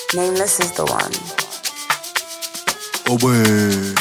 Nameless is the one. Ogbe.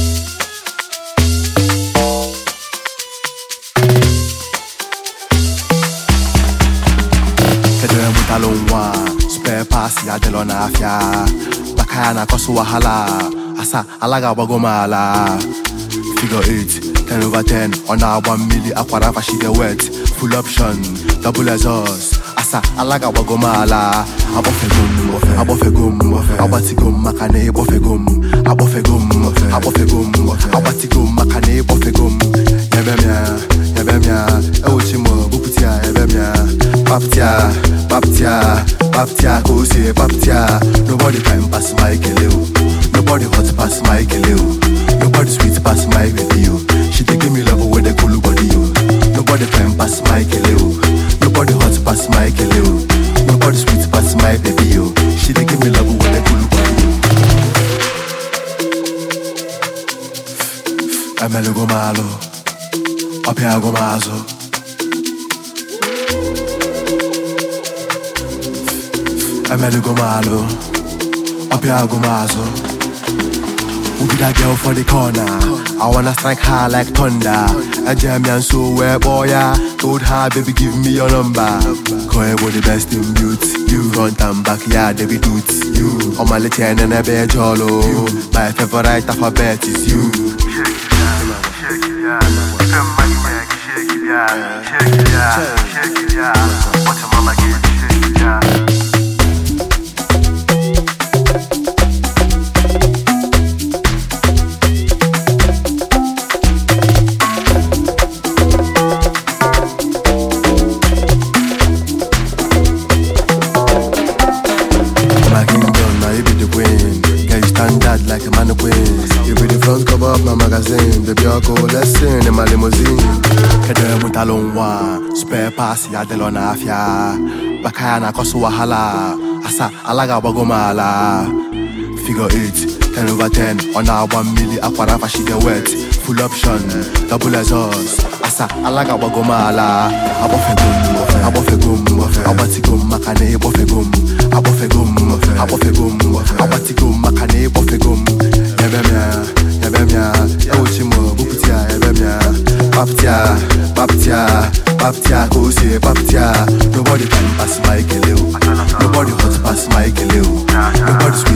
Kedu emụtalụ nwa spare pass ya dịlọ n'afịa maka ya na-akọsụ wahala asa ala ga-agbago m ala figure 8 10 over 10 ọ na-agba mmiri akwara fashige wet full option double exhaust asa ala ga-agbago m ala agbọfego m agbọfego m agbatigo m maka na ịkpọfego m agbọfego m agbọfego m agbatigo m maka na ịkpọfego m yebe m ya yebe m ya ewuchi m bupụta ya yebe m ya paptia paptia paptia ka o si paptia nobody can pass my kele o nobody hot pass my kele o nobody sweet pass my baby o she dey give me love wey dey cool body o nobody can pass my kele o nobody hot pass my kele o nobody sweet pass my baby o she dey give me love wey dey cool body o. emelugo m alụ ọpịago m azụ emelugo m alụ ọpịago m azụ Who be that girl for the corner? I wanna strike her like thunder. I jam me and so where boy ya Told her baby give me your number. Call you the best in beauty. You front and back, yeah, they be doot. You on my little and a bed jolo. My favorite alphabet is you. My kingdom, now you be the queen. Girl, you stand out like a mannequin. You be the front cover of my magazine. Baby, I'll go lesson in my limousine. Kedu emụtalụ nwa spare pass ya dịlọ n'afịa maka ya na-akọsụ wahala asa ala ga-agbago m ala figure 8 10 over 10 ọ na-agba mmiri akwara fashige wet full option double exhaust asa ala ga-agbago m ala agbọfego m agbọfego m agbatigo m maka na ịkpọfego m agbọfego m agbọfego m agbatigo m maka na ịkpọfego m yebe m ya yebe m ya ewuchi m bupụta ya yebe m ya paptia paptia paptia ka o si paptia nobody can pass my kele o nobody hot pass my kele o nobody sweet